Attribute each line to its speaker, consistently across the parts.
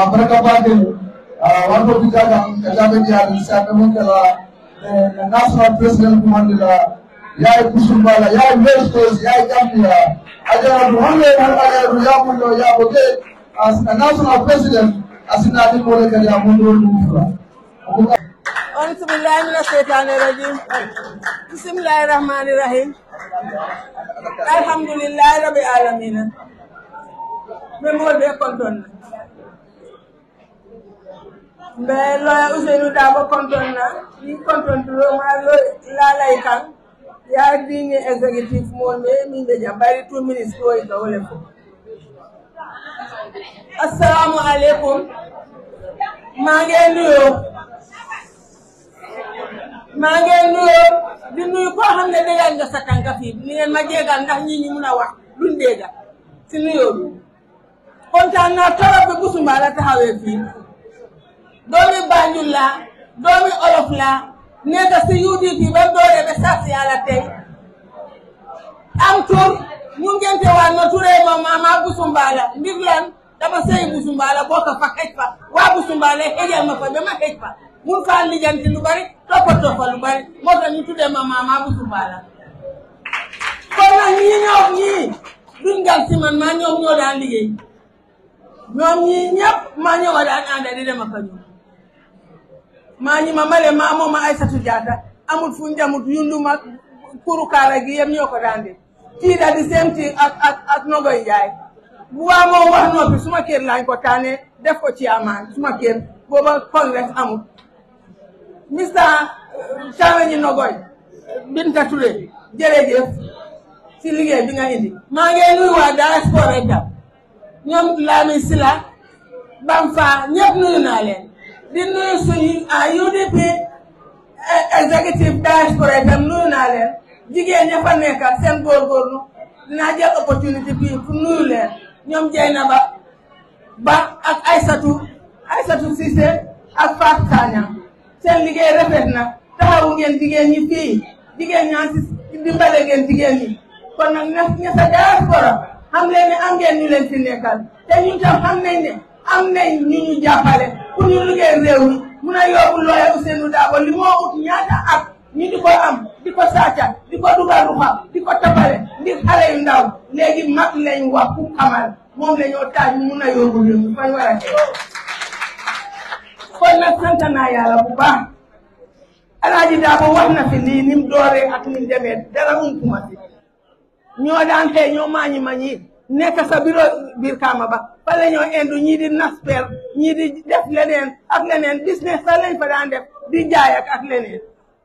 Speaker 1: baraka baake warko bitaga kajabe dia sa mo kala the national president kumandila yaay kusumbala yaay west coast yaay gambia ajara duhande hangale ya mundo ya bote as a national president asina di mole kadi amundo lumfura
Speaker 2: أعوذ بالله من الشيطان الرجيم بسم الله الرحمن الرحيم الحمد لله رب العالمين memol be konton na mbe loya Ousseynou Dabo konton na ni konton turo ma lo lalay kan ya dini executive mo me min be jambari 2 minutes ko ita wole ko assalamu alaikum maa ngi nuyoo maa ngi nuyoo di nuyu koo xam ne déggal nga sa tànka fii ni ngeen ma jégal ndax ñi ñu mun a wax duñ dégga si nuyoo bi kontaan naa torop bi Busumbala la taxawee fii doomi Banjul la doomi Olof la nekk si UDP ba dooree ba sas yàlla tey am tur mu ngente waa no turee ma mama Busumbala ndir lan dama sey Busumbala bokk fa xëj fa waa Busumbala xëjal ma fa ba ma xëj fa mun faa lijanti lu bari toppatoo fa lu bari moo tax ñu tuddee ma mama Busumbala kon nag ñii ñoom ñii duñ gal si man maa ñoom ñoo daan liggéey ñoom ñii ñëpp maa ñoo daan ànd di dem ak a ñoom maa ñi ma male maa moom ma Aysatu Jaata amul fu njamut yunduma kuru kaara gi yëpp ñoo ko daan def kii daal di same thing ak ak ak Nogoy Njaay bu waa moom wax noppi suma kër lañ ko tànnee def ko ci amaan suma kër booba congrès amul Mr Cameñi Nogoy Binta Touré jërëjëf si liggéey bi nga indi maa ngi nuyu waa diaspora itam ñoom Lamin Sila Bamfa ñëpp nuyu naa leen di nuyu suñu UDP executive diaspora itam nuyu naa leen jigéen ña fa nekk seen góorgóorlu dinaa jël opportunité bii pour nuyu leen ñoom Jeynaba Ba ak Aysatu Aysatu Cissé ak Fatou Sagna seen liggéey rafet na taxawu ngeen jigéen ñi fii jigéen ñaa si dimbale ngeen jigéen ñi kon nag ña ña sa diaspora xam leen ne am ngeen ñu leen fi nekkal te ñun tam xam nañ ne am nañ ñu ñu jàppale pour ñu liggéey réew mi mun a yóbbu looya Ousseynou Dabo li moo ut ñaata at ñu di ko am di ko sàcca di ko dugal ruxa di ko tapale ngir xale yu ndaw léegi mag lañ wax ku xamal moom la ñoo taaj mun a yóbbu réew mi fañ war a teg kon nag sant naa yàlla bu baax Alaaji Dabo wax na fi lii ni mu dooree ak ni mu demee dara umpuma si ñoo daan xëy ñoo maañi ma ñi nekk sa bureau biir kaama ba fa la ñoo indu ñii di nasper ñii di def leneen ak leneen business sax lañ fa daan def di jaay ak ak leneen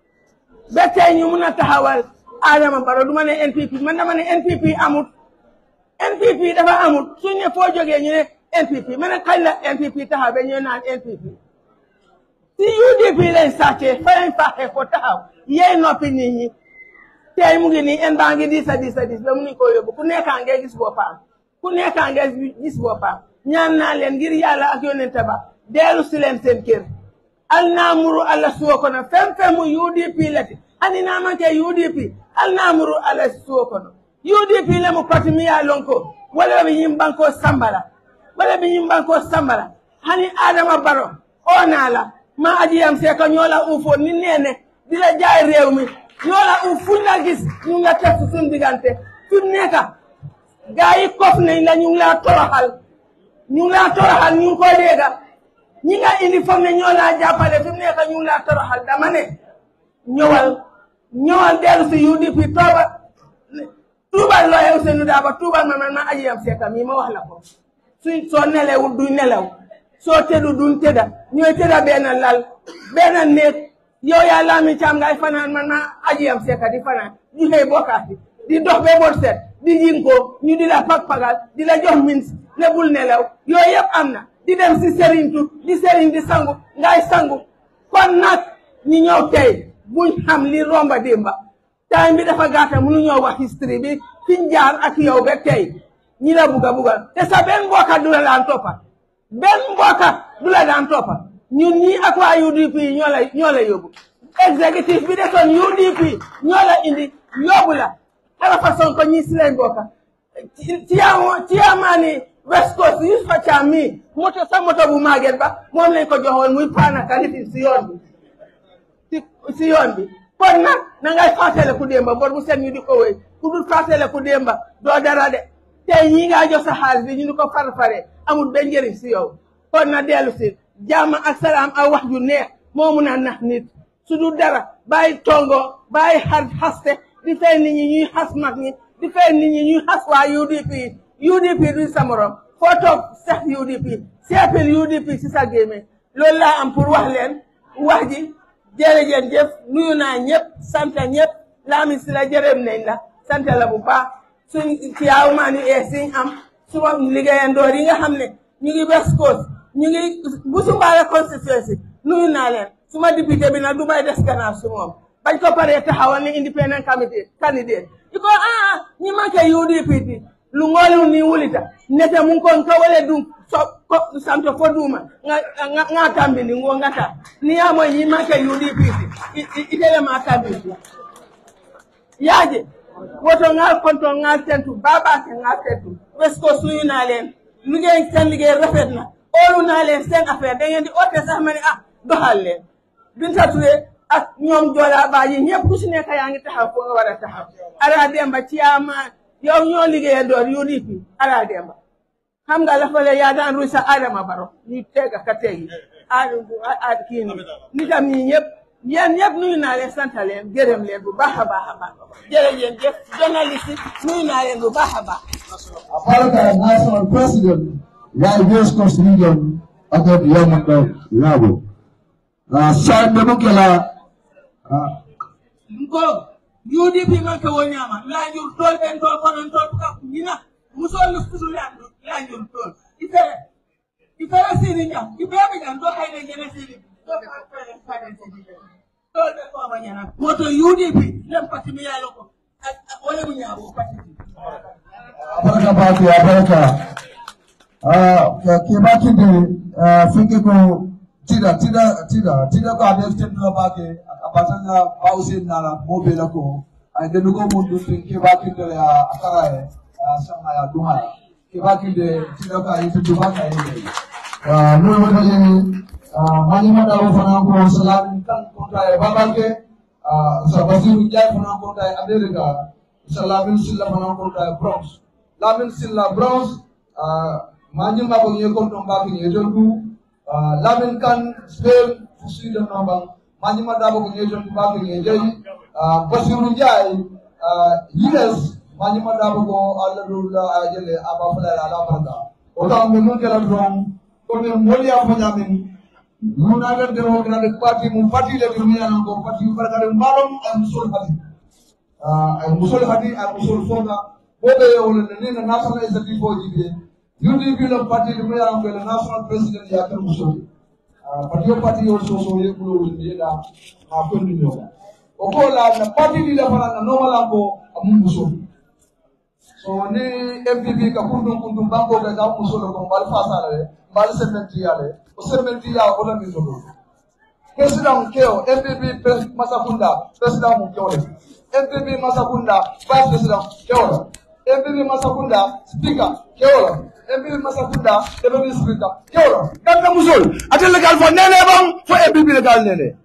Speaker 2: ba tey ñu mun a taxawal Adama Barrow du ma ne NPP man dama ne NPP amut NPP dafa amut suñ ne foo jógee ñu ne NPP ma ne kañ la NPP taxaw ba ñu naan NPP si UDP lañ sàccee fa lañ faaxee ko taxaw yey noppi nit ñi tey mu ngi nii en baa ngi diis a diis a diis ba mu ni ko yóbbu ku nekkaa ngee gis boppam ku nekkaa ngee gis boppam ñaan naa leen ngir yàlla ak yonente ba deelu si leen seen kër al naamuru alla suwo kono fen fen mu UDP lati hani namanke UDP al naamuru alla suwo kono UDP le mu parti mi yaa lon ko wala ɓe yimɓanko sambala wala ɓe yimɓanko sambala hani adama baro o naala ma ajiyam se ko ñoola ufo ni nene dila jaay réew mi ñoola uf fuñ la gis ñu nga teg suñ diggante fi mu nekk gaa yi kof nañ la ñu ngi laa toroxal ñu ngi laa toroxal ñu ngi koy dégga ñi nga indi foog ne ñoo laa jàppale fi mu nekk ñu ngi laa toroxal dama ne ñëwal ñëwal dellu si UDP tooba tuubal looye Ousseynou Dabo tuubal ma man ma aji am seetam yi ma wax la ko suñ soo nelewul duñ nelew soo tëddu duñ tëdda ñooy tëdda benn lal benn néeg yow yaa laami caam ngay fanaan man ma aji am seeka di fanaan ñu xëy bokkaati di dox ba bot set di jinkoo ñu di la pag-pagal di la jox min ne bul nelew yooyu yëpp am na di dem si sëriñtu di sëriñ di sangu ngay sangu kon nag ñi ñëw tey buñ xam li romba démba time bi dafa gàtta mënu ñoo wax history bi fiñ jaar ak yow ba tey ñi la bugga buggal te sa benn mbokka du la daan toppa benn mbokka du la daan toppa ñun ñii ak waa UDP ñoo la ñoo la yóbbu exécutif bi desoon UDP ñoo la indi yóbbu la ala façon ko ñii si lañ bokka ci ci amaani West Coast Yusufa Caam mii moto sa moto bu màgget ba moom lañ ko joxoon muy paana kalifi si yoon bi si si yoon bi kon nag na ngay fàttale ku démba bor bu set ñu di ko wéy ku dul fàttale ku démba doo dara de tey ñii ngaa jox sa xaalis bi ñu ni ko far-fare amul benn njëriñ si yow kon na dellu si jàmm ak salaam ak wax ju neex moo mun a nax nit su dul dara bàyyi tongo bàyyi xar xaste di fay nit ñi ñuy xas mag ñi di fay nit ñi ñuy xas waa UDP UDP duñ sa morom foo toog sax UDP seepil UDP si sa gémmiñ loolu laa am pour wax leen wax ji jërëjëf jëf nuyu naa ñëpp sant ñëpp Lamin si la jërëm nañ la sant la bu baax suñ ciyaaw maa ni ee siñ am suma liggéeyandoor yi nga xam ne ñu ngi West Coast ñu ngi bu sumbaale constituency nuyu naa leen suma député bi nag du may des gannaaw su moom bañ ko paree taxawal ni independent committee candidate iko aa ñi manque UDP ti lu ngolu ni wulita nete mun kon ka wale dum so ko santo fo duma nga nga nga tambi ni ngo ngata ni ya mo ñi manque UDP ti itele ma tambi yaje woto ngal konto ngal tentu baba ke ngal tentu West Coast suyu naa leen liggéey seen liggéey rafet na oolu naa leen seen affaire da ngeen di oote sax ma ne ah doxal leen Binta Touré ak ñoom Joola Ba yi ñëpp ku si nekk yaa ngi taxaw foo nga war a taxaw Ara Demba ci ama yow ñoo liggéeyee door UDP Ara Demba xam nga la fa le yaa daan ruy sa Adama Baro ñu tega ka tegi a kii ni nitam ñi ñëpp yéen ñëpp nuyu naa leen sant leen gërëm leen bu baax a baax a baax jërëjëf jëf journaliste nuyu naa leen bu baax a baax
Speaker 1: Aparaka National President, Why West Coast Region, Atot Yamaka Labo. Uh, Sam Demokela, uh,
Speaker 2: ko UDP man ka wonyama lañul tol ben tol konon tol ka ñina musol lu fudu lañul lañul tol ifere ifere sini ñam ifere ñam do kay ne ñene sini do ka fere fere sini tol be ko ma ñana moto UDP lem pati mi yalo ko wala mu ñaabo pati
Speaker 1: Aparaka Party, Aparaka. Uh, Kibaki de, uh, Finke ko, Tida, Tida, Tida, Tida ko abe extend la bake, abatanga pause nala, mobe la ko, ay denu ko mundu fin Kibaki de ya akara e, sama ya duha. Kibaki de, Tida ko ayi tu baka e. Uh, mulu wata jeni, uh, mani mada wo fana ko salam kan kontra e babake, uh, sa basiru jai fana kontra e Amerika, sa lamin silla fana kontra e Bronx. Lamin silla Bronx, uh, mani mabo nye kontra mbaki nye jolku, Uh, lamin kan spain sweden namba mani madabo ko ngejon ko babe ngejey uh, basiru jay uh, yes mani madabo ko alla dula ajele aba fala ala barka o ta me mun kala don ko me moli afa nyamin mun aga de o kana de parti mun parti le dum yana ko parti barka de malum am sul hadi uh, ay musul hadi ay musul fonga bobe yo le ne na national executive jibe UDP la parti de meya ko le national president ya kan muso parti o parti o so so ye kulo windi da ma ko ni no o ko la na parti di la fana na normal ko amun muso so ni MPP ka kundum kundum banko ka ka muso ko bal fa sala le bal sementi ya le o sementi ya ko la ni so president keo MPP masakunda president mu keo le MPP masakunda vice president keo le MPP masakunda speaker keo le MPP Masakunda, deputy speaker, kewra. Ganda musul, atel legal fo nene bang, fo MPP legal nene.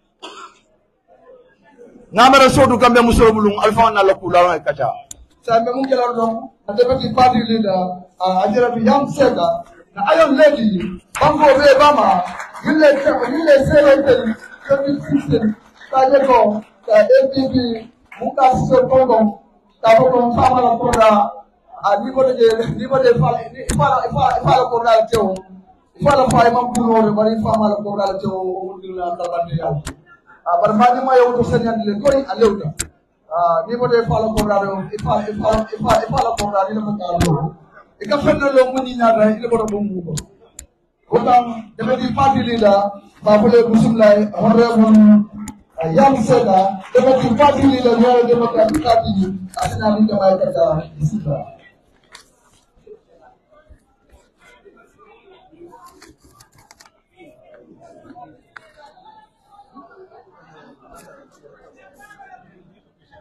Speaker 1: Ngamara sodu kambe musul bulung, alfa na loku lawan e kacha. Sa me mun kela don, a deputy party leader, a ajira bi yam seka, na ayon lady, bango be bama, yille yille sele tel, kemi system, ta jeko, ta MPP, muka sise kongo, ta boko fama la kora, a niveau de niveau de fala fala fala fala ko dal tew fala fay mam kuno re bari fama la ko dal tew o dilla tabande ya a bar ma ma yow to senyan le koy a lewta a niveau de fala ko dal fala fala fala fala ko dal ina ko dal e ka fenna lo muni na da ile bodo dum ko kotam de di party leader ba bole musumlay horre mon yam seda de di party leader yo de ko party asina ni ka bay ka disita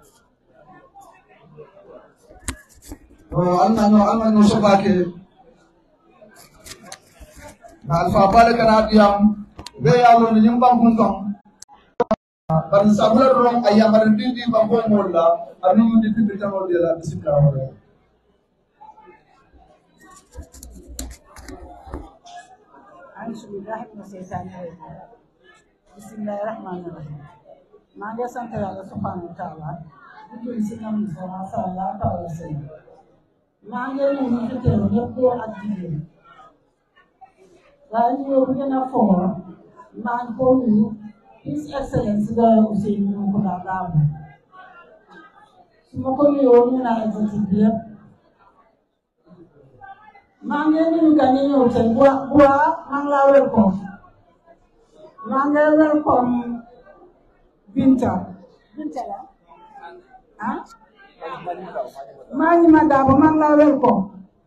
Speaker 1: no alma no alma no sobake na alfa bale kana diyam be ya lo ni nyimba kun ton bari sabula ron ayya bari dindi ba ko molla anu di tindi tamo de la bismillah
Speaker 3: أعوذ بالله من الشيطان الرجيم بسم الله الرحمن الرحيم maa ngi sant yàlla subhanahu wa taala di julli si nam sama sallallahu alayhi wa sallam maa ngi nuyu ñu fi teew ñëpp góor ak jigéen waaye nuyoo bu gën a foor maa ngi ko nuyu his excellence doyen Ousseynou Mounkounda Dabo su ma ko nuyoo ñu naa exécutif bi yëpp maa ngi nuyu gan yi ñëw tey bu bu maa ngi laa welcome maa ngi welcome Binta Binta la ah maa ngi ma daabo maa ngi laa welcome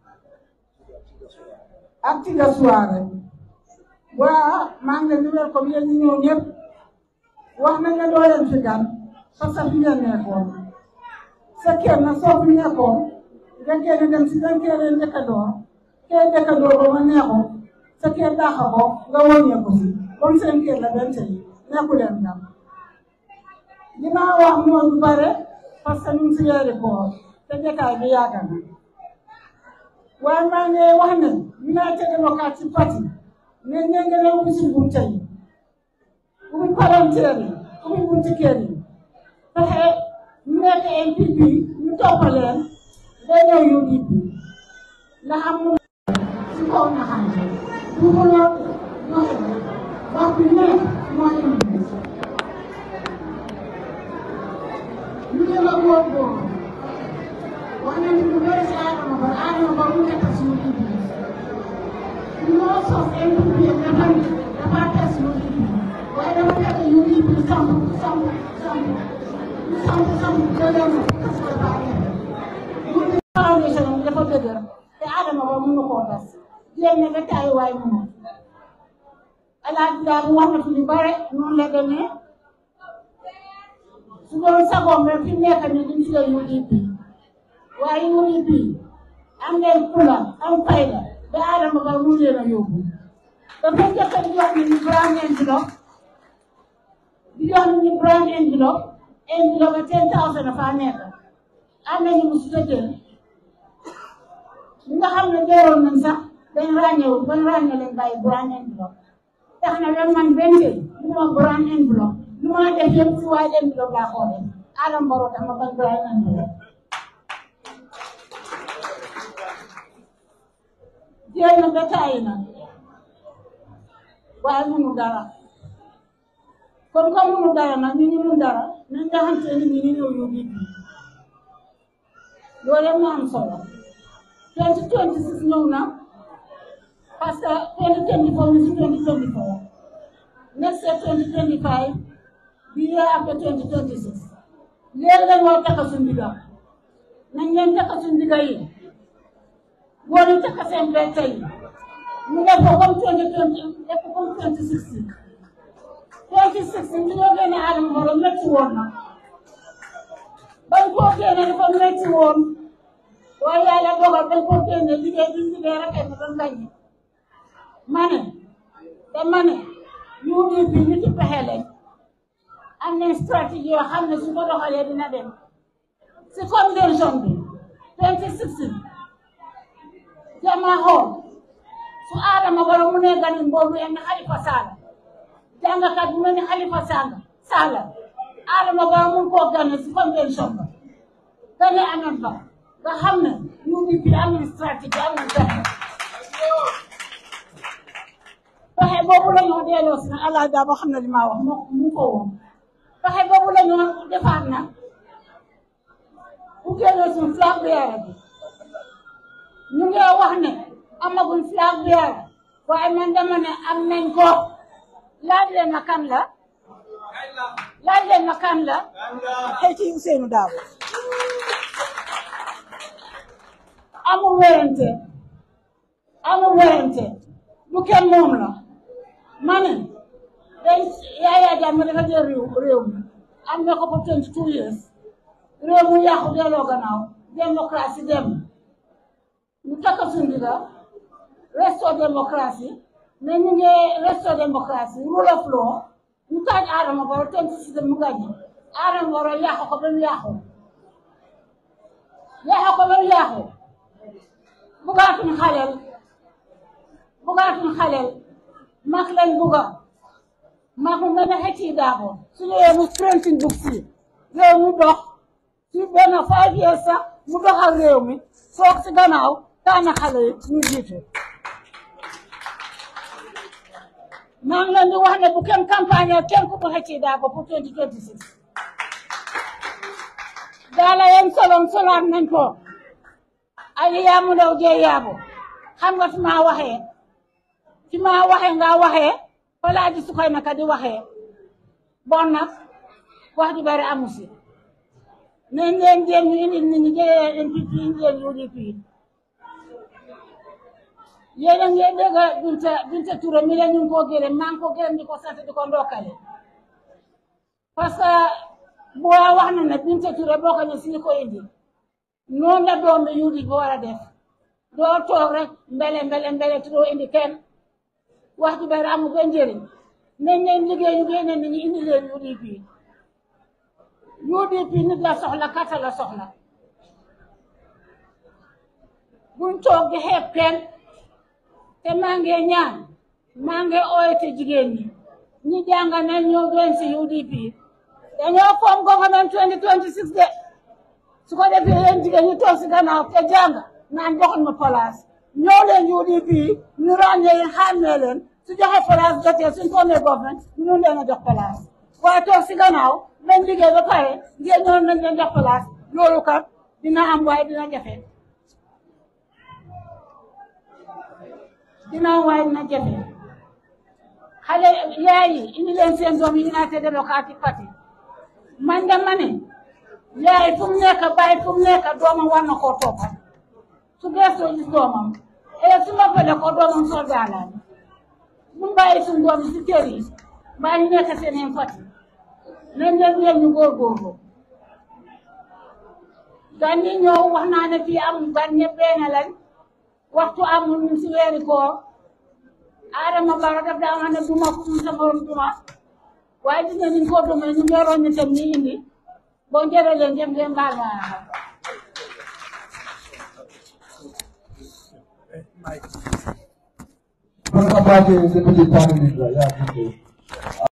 Speaker 3: ak Tiga Suwaare waa maa ngi leen di welcome yéen ñi ñëw ñëpp wax nañ ne doo leen fi gan parce que fi ngeen nekkoon sa kër na soo fi nekkoon nga génn dem si dañ kër njëkkandoo kër njëkkandoo ba ma neexoo sa kër daaxa ko nga wëññeeku si comme seen kër la benn tey nekku leen gan li ma wax mooy lu bare parce que ñu ngi si weeri koor te jotaay bi yàgg na waaye maa ngi wax ne United Democratic Party ne ne ngeen a ubbi si bunte yi ubbi palanteer yi ubbi bunti kër yi fexe ñu nekk NPP ñu toppaleen day ñëw UDP ndax am na si kaw na xam ne du ko lool ñoo wax bi ne moo indi ñu ngi la góorgóorlu wax nañu lu bëri si Adama Ba Adama Ba mu nekk suñu liggéey ñu moo sos NPP dafa dafa teg suñu liggéey waaye dafa fekk UDP samp samp samp samp samp dëgër na parce que dafa nekk foundation am dafa dëgër te Adama Ba mënu koo tas jéem na ba taay waay mënu Alaaji daal wax na fi lu bare noonu la demee su doon sagoom rek fi mu nekk nii duñ ci UDP waaye UDP am ngeen fula am fayda ba Adama Ba mu leen a yóbbu dafa njëkk a di jox nit ñi brand enveloppe di jox nit ñi brand enveloppe enveloppe ba ten thousand dafa nekk am nañu mu su tëjee ñi nga xam ne deewoon nañ sax dañ ràññewul ban ràññe leen bàyyi brand enveloppe tax na ren man benn tey lu ma brand enveloppe lu ma def yëpp si waaye enveloppe laa xoolee Adama Barrow dama bañ brand enveloppe jéem na ba tàyyi na waaye munu dara kon comme munu dara nag ñu ñu mun dara nañ nga xam te nit ñi ñu ñëw UDP loolu rek moo am solo 2026 ñëw na parce que 2024 ñu si 2024 next year 2025 bi year after 2026 léegi la ñoo takka suñu ndiga nañ leen takka suñu ndiga yi góor yi takka seen bette yi ñu def ko comme 2020 def ko comme 2016 2016 ñu ñoo génne Adama Barrow métti woon na bañ koo génne dafa métti woon waaye yàlla dogal bañ koo génne liggéey bi liggéey rafet na doon lañ ma ne dama ne UDP ñu ci pexe lañ am nañ stratégie yoo xam ne su ko doxalee dina dem si convention bi 2016 jama xool su Adama Barrow mu ne ganin boobu yenn Halifa Sallah jàngkat bu mel ni Halifa Sallah Sallah Adama Barrow mun koo gane si convention ba gane amen ba nga xam ne UDP am nañ stratégie am nañ pexe pexe boobu la ñu delloo si nag allah daa ba xam ne li ma wax mu mu ko woon pexe boobu la ñu defaat nag bu génnee suñ flag bearer bi ñu ngi wax ne amaguñ flag bearer waaye man dama ne am nañ ko laaj leen ma kan la laaj leen ma kan la xëy ci Ousseynou Dabo amul werante amul werante du kenn moom la ma ne dañ Yaya Jammeh dafa jël réew réew mi am na ko pour twenty two years réew mu yàqu delloo gannaaw démocratie dem ñu takk suñu ndiga restore démocratie ne ñu ngi restore démocratie rule of law ñu taaj Adama Barrow twenty système mu gañe Adama Barrow yàqu ko ba mu yàqu yàqu ko ba mu yàqu bugaatuñ xaleel bugaatuñ xaleel mag lañ buga mag mu mel ne xëcc yi daako su ñëwee mu printing book si réew mu dox ci benn five years sax mu doxal réew mi soog si gannaaw tànn xale yi ñu jiitu maa ngi leen di wax ne bu kenn campagne kenn ku ko xëcc daako pour 2026 daala yéen solom solaat nañ ko ay yaamu ndaw jee yaabu xam nga fi maa waxee fi maa waxee nga waxee falaa ji su koy naka di waxee bon nag wax ju bari amu si nañ leen jéem ñu indi nit ñi jëlee NPP ngeen UDP yéen a ngi dégg Binta Binta Touré mi la ñu ngi koo gërëm maa ngi ko gërëm di ko sant di ko ndokkale parce que boo wax na ne Binta Touré boo ko ne si ñu ko indi noonu la doom bi UDP bi war a def doo toog rek mbele mbele mbele te doo indi kenn wax ju bari amul benn njëriñ nañ leen liggéey ñu génne nit ñi indi leen UDP UDP nit la soxla kata la soxla buñ toog di xeeb kenn te maa ngi ñaan maa ngi ooyte jigéen ñi ñi jàng nañ ñoo doon si UDP dañoo foom government 2026 de su ko defee yéen jigéen ñi toog si gannaaw te jàng naan joxuñ ma place ñoo leen UDP ñu ràññee leen xàmmee leen su joxe place jotee suñ formé government ñu mun leen a jox place waaye toog si gannaaw lañ liggéey ba pare ngeen ñoon nañ leen jox place loolu kat dina am waaye dina jafe dina am waaye dina jafe xale yaay yi indi leen seen doom yi United Democratic Party man de ma ne yaay fu mu nekk bàyyi fu mu nekk doomam war na koo toppal su gëstoo gis doomam et su ma fële ko doomam soldat la mu bàyyi suñu doom yi si kër yi mbaa ñu nekk seen i fati nañ leen leen ñu góorgóorlu gan ñi ñëw wax naa ne fii am gan ñëpp benn lañ waxtu amul si weeri koor Adama Barrow daf daa wax ne duma ku mu sa morom duma waaye gis nga niñ ko dumee ñu ngeeroon ñu tam ñi indi boo njëre leen jëm ngeen baal ma
Speaker 1: Barka Mbake, Deputy Prime Minister, yeah, thank you.